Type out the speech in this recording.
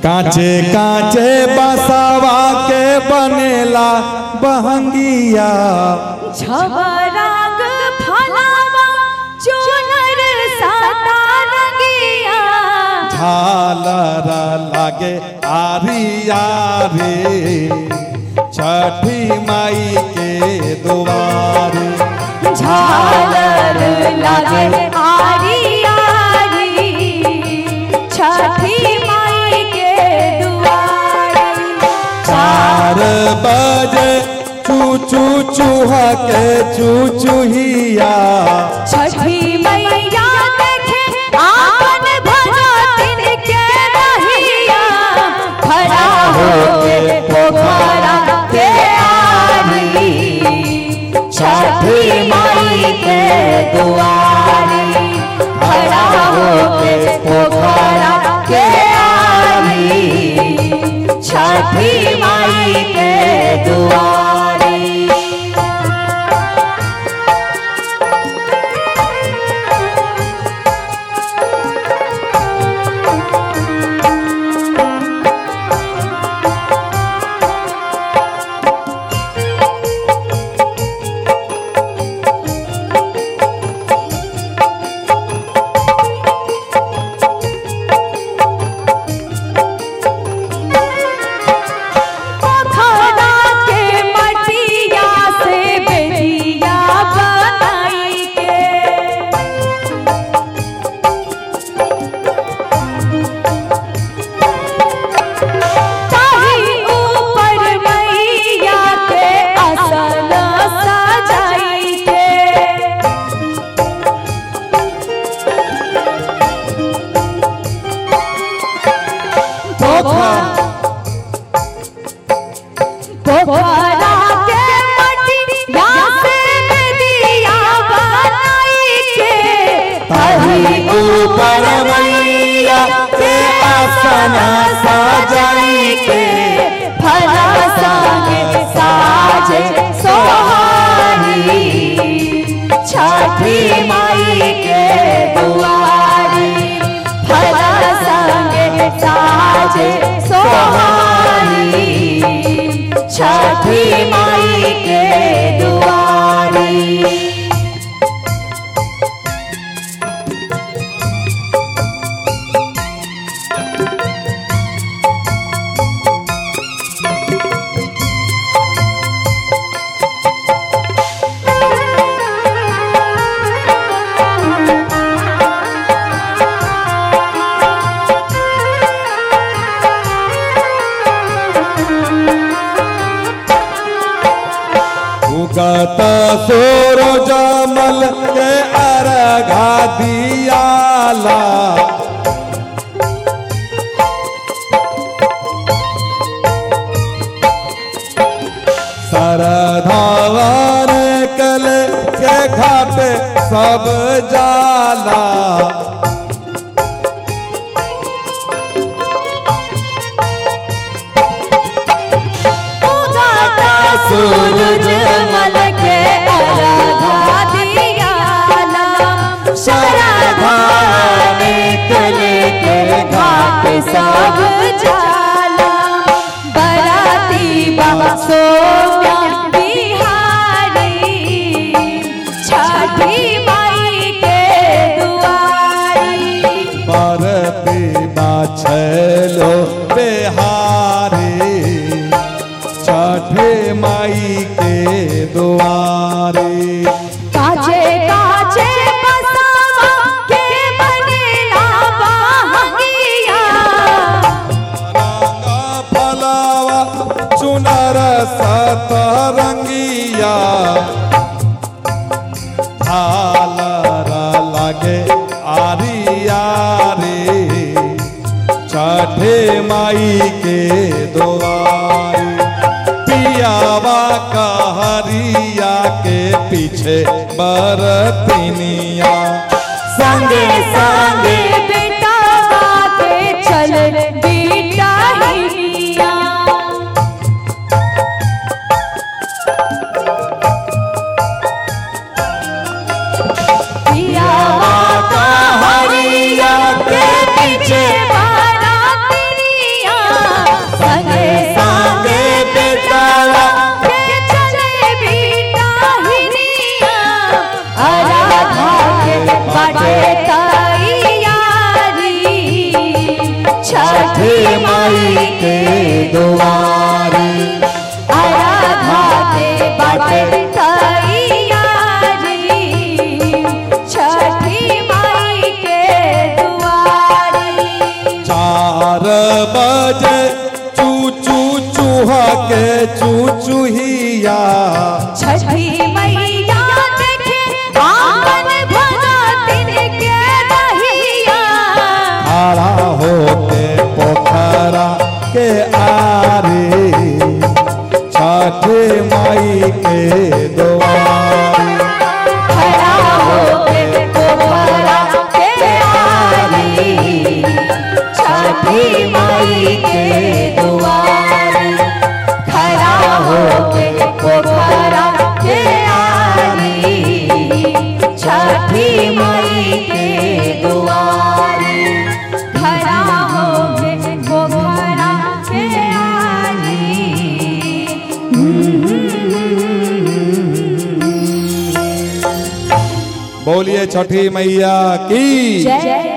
कांचे कांचे बसावा के बनेला बहंगिया छबराग फलावा चुनर साता रंगिया झालर लागे आरिया रे छठी माई के दुआरे झालर लागे आरी आरी छठी माई के दुआरे चार बजे चू चू चूहा के चू चूहिया छठी मैया देखे आपन भगतिन के रहिया खड़ा होके पोखरा के आरी छठी माई के दुआरी खड़ा होके पोखरा के आरी छठी माई के दुआरी पोखरा के मटिया से बेटिया बनाई के ताही ऊपर मैया के असल सजाई के पोखरा पोखरा के मटिया से बेटिया बनाई के ताही ऊपर मैया के आसन सजाई के फला संगे साजे सोहारी छठी माई के दुआरी फला संगे साजे सोहारी छठी माई के दुआरी उगत सूरज मल के अर्घा दियाला सरधावन कल के घाट सब जाला उगाता सूरज मल के अर्घा दियाला शरधा निकल के घाट सब जाला बराती बाबा सोम्या बिहारी छठी माई के दुआरी परती बाछलो बिहारी छठे माई के दुआरे काचे काचे बसावा के बनेला बहंगिया रंगा फलावा चुनर सतरंगिया झालर लागे आरिया रे छठे माई के दुआरे पियावा कहरिया के पीछे बरतिनिया संगे संगे बेटा के चल बेटा हिनिया पियावा का हरिया के पीछे बारातिया छठे माई के दुआरी आराधा के बाटे तैयारी छठी माई के दुआरी चार बजे चू चू चूहा के चू चूहिया छठी मैया देखे आंगन भरा तिनके दहिया खड़ा होके पोखरा के आरे छठे माई के दुआरी खड़ा होके पोखरा के आरी छठी माई के दुआरी खड़ा होके पोखरा के आरी छठी माई के दुआरी खड़ा होके पोखरा के आरी बोलिए छठी मैया की जय